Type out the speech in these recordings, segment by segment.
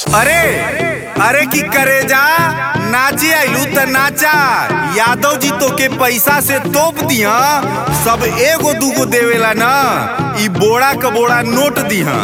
अरे अरे की करे जा नाचे आइलू त नाचा यादव जी तो के पैसा से तोप दिया सब एगो दूगो देवेला ना ई बोड़ा क बोड़ा नोट दिहा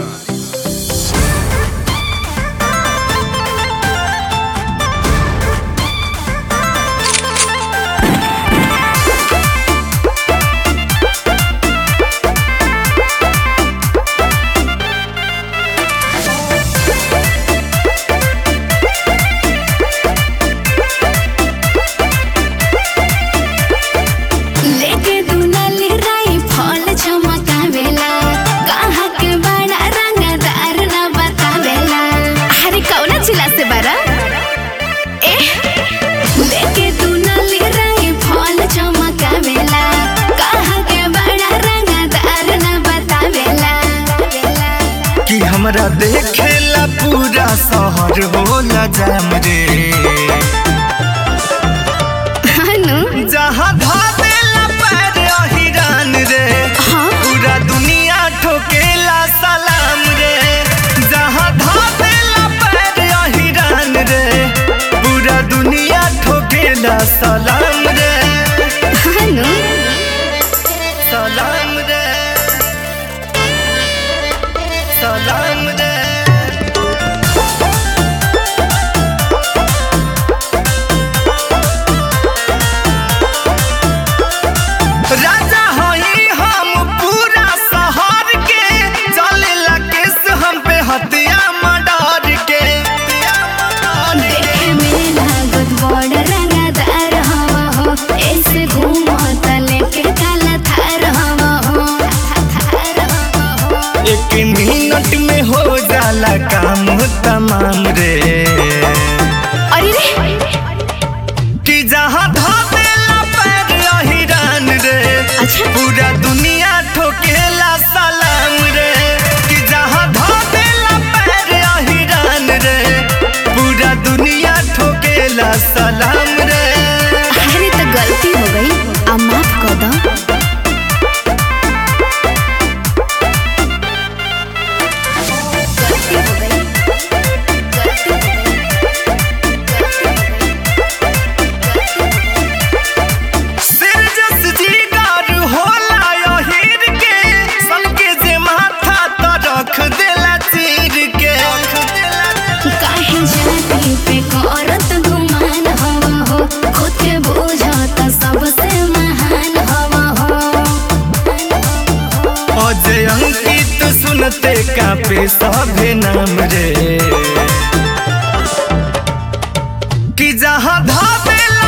लेके दुनली राई फल चमकावेला कहाँ के बड़ा रंगदार न बतावेला अरे कौना जिला से बारा ए लेके दुनली राई फल चमकावेला कहाँ के बड़ा रंगदार न बतावेला कि हमरा देखेला पूरा शहर होला जाम रे हनु जहाँ धादेला पैर अहिरान रे हाँ पूरा दुनिया ठोकेला सलाम रे जहाँ धादेला पैर अहिरान रे पूरा दुनिया ठोकेला सलाम रे हनु सलाम रे सलाम रे राजा हई हम पूरा शहर के चलेला केस हम पे हत्या मर्डर के हत्या मर्डर के। देखे में लागत बड़ रंगदार हवा हो ऐसे घूमत लेके काला थार हवा हो थार हवा हो एक मिनट में हो जाला काम तमाम रे अरे रे कि जहाँ धापेला पैर अहिरान रे अच्छा पूरा दुनिया ठोकेला सलाम रे कि जहाँ धापेला पैर अहिरान रे पूरा दुनिया ठोकेला सलाम रे अरे तो गलती हो गई अब माफ कर दो गलती हो गई गलती हो गई गलती हो गई सिर जस जीगार होला यहीर के सबके जे माथा तो रख देला चीर के रख देला काहे जाति पे करत गुमान हवा हो खुद के बुझत सबसे महान हवा हो अजय अंकित सुनते कापे सभे नाम रे कि जहाँ धापेला